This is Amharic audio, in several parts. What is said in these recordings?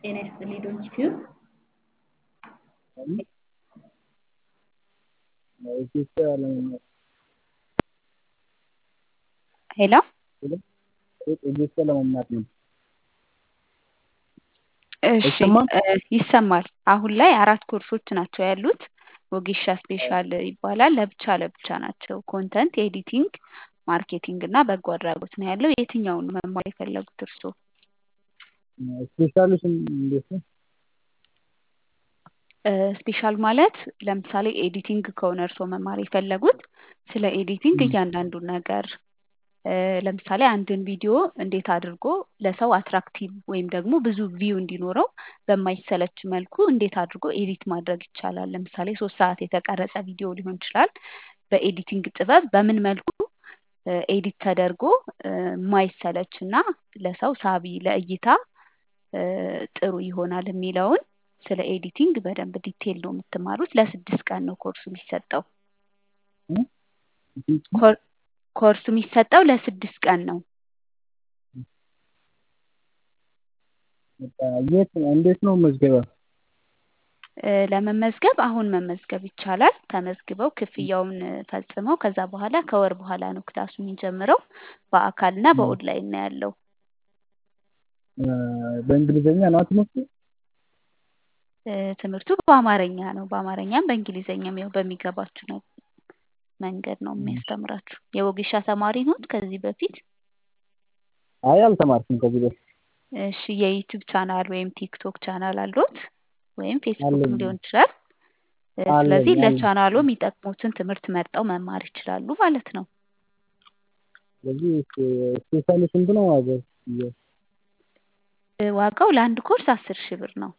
ጤና ይስጥልኝ ዶንኪቲዩ ሄሎ ኢትዮጵያ ለመማር ነው። እሺ አይሰማም? እ ይሰማል። አሁን ላይ አራት ኮርሶች ናቸው ያሉት። ወጌሻ ስፔሻል ይባላል። ለብቻ ለብቻ ናቸው። ኮንተንት ኤዲቲንግ፣ ማርኬቲንግ እና በጎ አድራጎት ነው ያለው። የትኛውን ነው መማር የፈለጉት እርስዎ? ስፔሻሊስት እንዴት ነው? እ ስፔሻል ማለት ለምሳሌ ኤዲቲንግ ከሆነ እርስዎ መማር የፈለጉት ስለ ኤዲቲንግ እያንዳንዱን ነገር እ ለምሳሌ አንድን ቪዲዮ እንዴት አድርጎ ለሰው አትራክቲቭ ወይም ደግሞ ብዙ ቪው እንዲኖረው በማይሰለች መልኩ እንዴት አድርጎ ኤዲት ማድረግ ይቻላል። ለምሳሌ ሶስት ሰዓት የተቀረጸ ቪዲዮ ሊሆን ይችላል። በኤዲቲንግ ጥበብ በምን መልኩ እ ኤዲት ተደርጎ እ ማይሰለች እና ለሰው ሳቢ ለእይታ እ ጥሩ ይሆናል የሚለውን ስለ ኤዲቲንግ በደንብ ዲቴል ነው የምትማሩት። ለስድስት ቀን ነው ኮርሱ የሚሰጠው። ኮር- ኮርሱ የሚሰጠው ለስድስት ቀን ነው። በቃ የት እንዴት ነው መዝገባ? እ ለመመዝገብ አሁን መመዝገብ ይቻላል። ተመዝግበው ክፍያውን እ ፈጽመው ከዛ በኋላ ከወር በኋላ ነው ክላሱ የሚጀምረው። በአካልና በኦንላይን ነው ያለው። እ በእንግሊዝኛ ነው ትምህርቱ? እ ትምህርቱ በአማርኛ ነው። በአማርኛም በእንግሊዝኛም ያው በሚገባችሁ ነው መንገድ ነው የሚያስተምራችሁ። የወጌሻ ተማሪ ኖት ከዚህ በፊት? አይ አልተማርኩም ከዚህ በፊት። እሺ የዩቲዩብ ቻናል ወይም ቲክቶክ ቻናል አለዎት? ወይም ፌስቡክም አለኝ። ሊሆን ይችላል። እ አለኝ፣ ስለዚህ አለኝ። ለቻናሉ የሚጠቅሙትን ትምህርት መርጠው መማር ይችላሉ ማለት ነው። ስለዚህ ስፔሻሊ ስንት ነው ዋጋው? እ ዋጋው ለአንድ ኮርስ አስር ሺህ ብር ነው።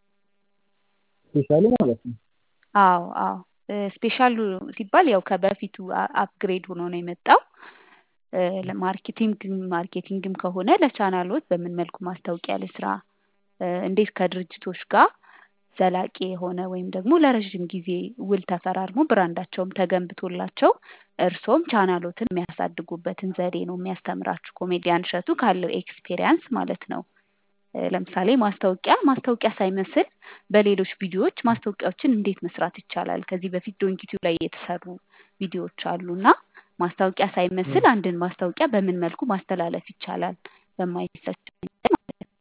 ስፔሻሊ ማለት ነው። አዎ አዎ እ ስፔሻሉ ሲባል ያው ከበፊቱ አ- አፕግሬድ ሆኖ ነው የመጣው። እ ለማርኬቲንግ ማርኬቲንግም ከሆነ ለቻናሎት በምን መልኩ ማስታወቂያ ልስራ፣ እ እንዴት ከድርጅቶች ጋር ዘላቂ የሆነ ወይም ደግሞ ለረዥም ጊዜ ውል ተፈራርሞ ብራንዳቸውም ተገንብቶላቸው እርሶም ቻናሎትን የሚያሳድጉበትን ዘዴ ነው የሚያስተምራችሁ። ኮሜዲያን እሸቱ ካለው ኤክስፔሪያንስ ማለት ነው። እ ለምሳሌ ማስታወቂያ ማስታወቂያ ሳይመስል በሌሎች ቪዲዮዎች ማስታወቂያዎችን እንዴት መስራት ይቻላል። ከዚህ በፊት ዶንኪቲዩ ላይ የተሰሩ ቪዲዮዎች አሉ እና ማስታወቂያ ሳይመስል አንድን ማስታወቂያ በምን መልኩ ማስተላለፍ ይቻላል በማይሰች መንገድ ማለት ነው።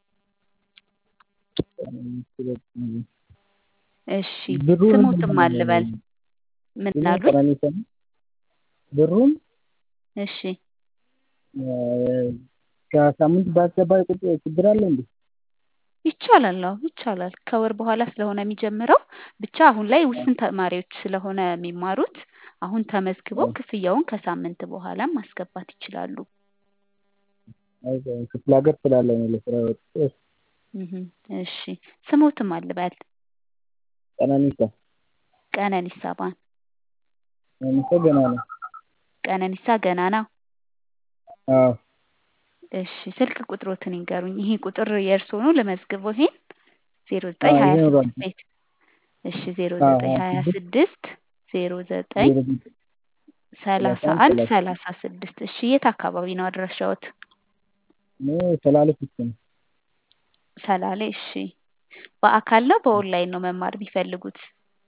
እሺ ብሩን ስሙትም አልበል ምን እኔ አሉኝ? ቀነኒሳ ነኝ። ብሩን እሺ እ ከሳምንት ባስገባ ቁጥር ችግር አለ እንዴ? ይቻላል። አዎ ይቻላል። ከወር በኋላ ስለሆነ የሚጀምረው ብቻ አሁን ላይ ውስን ተማሪዎች ስለሆነ የሚማሩት አሁን ተመዝግበው ክፍያውን ከሳምንት በኋላ ማስገባት ይችላሉ። አይ ክፍለ ሀገር ስላለ ነው ለስራ ወጥቼ እህ እሺ ስሙትም አልበል ቀነኒሳ ቀነኒሳ ባን ቀነኒሳ ገና ነው። ቀነኒሳ ገናና አዎ እሺ ስልክ ቁጥሮትን ይንገሩኝ። ይሄ ቁጥር የእርስዎ ነው? ለመዝግበው ይሄን ዜሮ ዘጠኝ አዎ ሀያ ይኖራል። ስድስት ቤት እሺ ዜሮ አዎ ዘጠኝ ሀያ ሀያ ስድስት ስድስት ዜሮ ዘጠኝ ዜሮ ዘጠኝ ሰላሳ ሰላሳ አንድ አንድ ሰላሳ ስድስት እሺ የት አካባቢ ነው አድራሻዎት? እኔ ሰላሌ ፊት ነው። ሰላሌ እሺ በአካል ነው በኦንላይን ነው መማር የሚፈልጉት?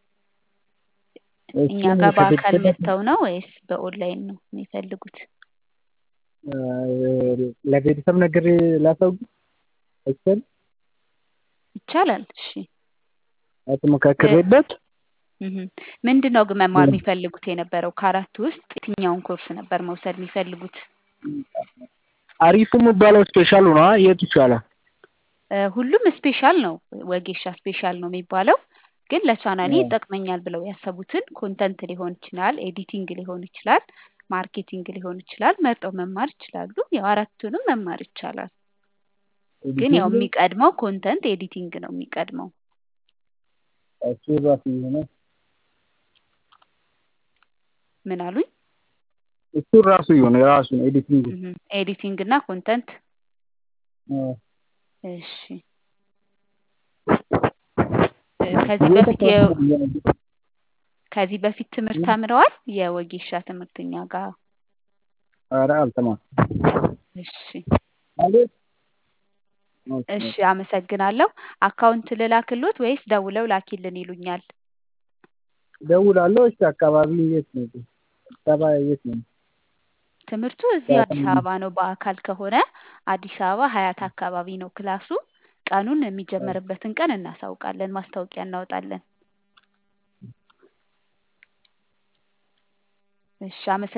እኛ እሱን ጋር በአካል ከቤተሰብ መጥተው ነው ወይስ በኦንላይን ነው የሚፈልጉት? እ ለቤተሰብ ነግሬ ላሳውቅ አይቻልም? ይቻላል። እሺ አትመካከሬበት እህ ምንድን ነው ግን መማር የሚፈልጉት የነበረው? ከአራቱ ውስጥ የትኛውን ኮርስ ነበር መውሰድ የሚፈልጉት? አሪፉ የሚባለው ስፔሻሉ ነው። የቱ ይቻላል? እ ሁሉም ስፔሻል ነው። ወጌሻ ስፔሻል ነው የሚባለው። ግን ለቻናሌ አዎ ይጠቅመኛል ብለው ያሰቡትን ኮንተንት ሊሆን ይችላል፣ ኤዲቲንግ ሊሆን ይችላል፣ ማርኬቲንግ ሊሆን ይችላል መርጠው መማር ይችላሉ። ያው አራቱንም መማር ይቻላል። ግን ያው ኤዲቲንግ የሚቀድመው ኮንተንት ኤዲቲንግ ነው የሚቀድመው። እሱ ራሱ የሆነ ምን አሉኝ? እሱ ራሱ የሆነ የራሱ ነው ኤዲቲንግ እህ ኤዲቲንግ እና ኮንተንት አዎ እሺ እ ከዚህ የት በፊት የ አካባቢ ነው ያለው? ከዚህ በፊት ትምህርት ተምረዋል? የወጌሻ ትምህርት እኛ ጋር ኧረ አልተማርኩም። እሺ ማለት ኦኬ እሺ አመሰግናለሁ። አካውንት ልላክሎት ወይስ ደውለው ላኪልን ይሉኛል? እደውላለሁ። እሺ አካባቢ የት ነው? አዲስ አበባ የት ነው? ትምህርቱ እዚህ አዲስ አበባ ነው። በአካል ከሆነ አዲስ አበባ ሀያት አካባቢ ነው ክላሱ። ቀኑን የሚጀመርበትን ቀን እናሳውቃለን፣ ማስታወቂያ እናወጣለን። እሺ አመሰግናለሁ።